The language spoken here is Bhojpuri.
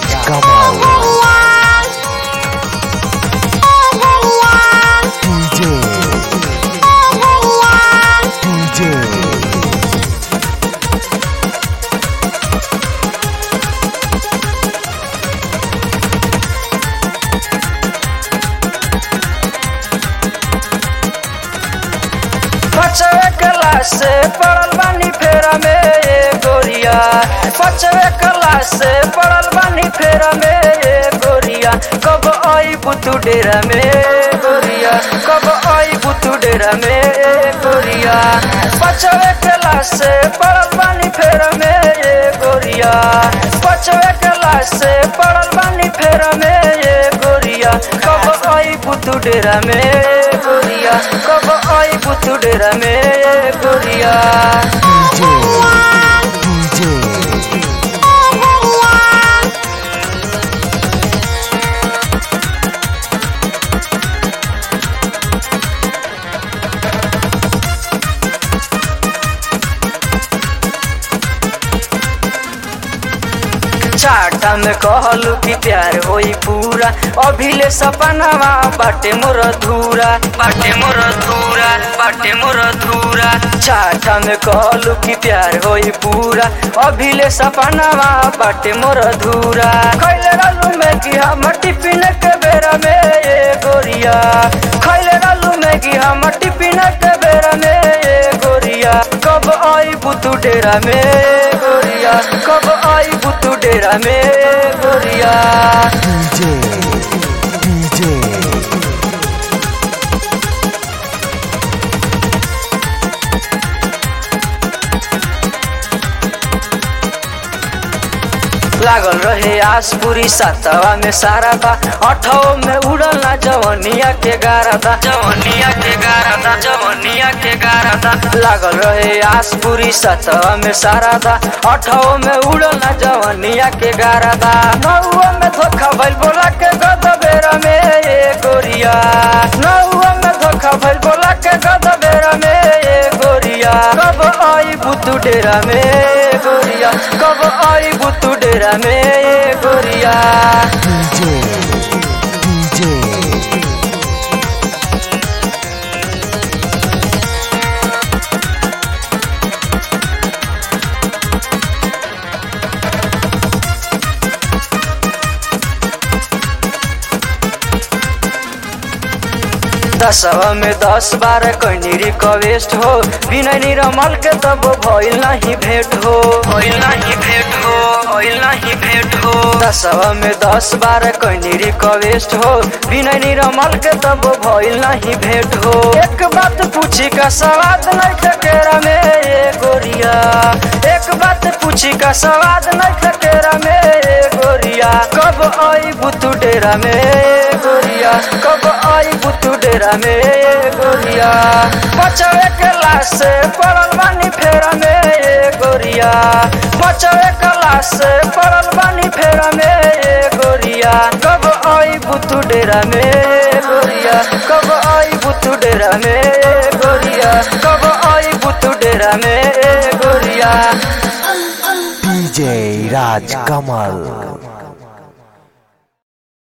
राज कमल डीजे डीजे पचवे क्लास से पढ़ल बानी फेरा में ये गोरिया पचवे क्लास से पढ़ल बानी फेरा में ये गोरिया कब आई बुतू डेरा में गोरिया कब आई बुतू डेरा में ये गोरिया पचवे क्लास से पढ़ल बानी फेरा में ये गोरिया पचवे क्लास से पढ़ल बानी फेरा में ये गोरिया कब आई बुतू डेरा में गोरिया कब आई बुतू डेरा में गोरिया डीजे डीजे चाटा में कहलू कि प्यार होई पूरा अभिले सपनावा बाटे मोर धूरा बाटे मोर धूरा बाटे मोर धूरा चाटा में कहलू कि प्यार होई पूरा अभिले सपनावा बाटे मोर धूरा खैले रहलू में कि हम टिफिन के बेरा में ये गोरिया खैले रहलू में कि हम टिफिन के बेरा में ये गोरिया कब आई बुतू डेरा में गोरिया कब आई बुतू डेरा में गोरिया डीजे डीजे लागल रहे आस पूरी सातवा में सारा था अठवा में उड़ल ना जवनिया के गारा था जवनिया के गारा था जवनिया के गारा था लागल रहे आस पूरी सातवा में सारा था अठवा में उड़ल ना जवनिया के गारा था नौवा में धोखा भइल बोला के गद बेरा में ये गोरिया नौवा में धोखा भइल बोला के गद बेरा में ये गोरिया कब आई बुतू डेरा में गोरिया कब आई बुतू डेरा में ये गोरिया डीजे डीजे दसवा में दस बार कैनी रिक्वेस्ट हो बिना निरमल के तब भइल नहीं भेंट हो भइल नहीं भेंट हो भइल नहीं भेंट हो दसवा में दस बार कैनी रिक्वेस्ट हो बिना निरमल के तब भइल नहीं भेंट हो एक बात पूछी का सवाद नहीं ठकेरा में ये गोरिया एक बात पूछी का सवाद नहीं ठकेरा में ये गोरिया कब आई बुतू डेरा में गोरिया कब आई बुतू डेरा में गोरिया बचवे क्लास से पढ़ल बानी फेरा में ये गोरिया बचवे क्लास से पढ़ल बानी फेरा में ये गोरिया कब आई बुतू डेरा में गोरिया कब आई बुतू डेरा में गोरिया कब आई बुतू डेरा में गोरिया डीजे राज कमल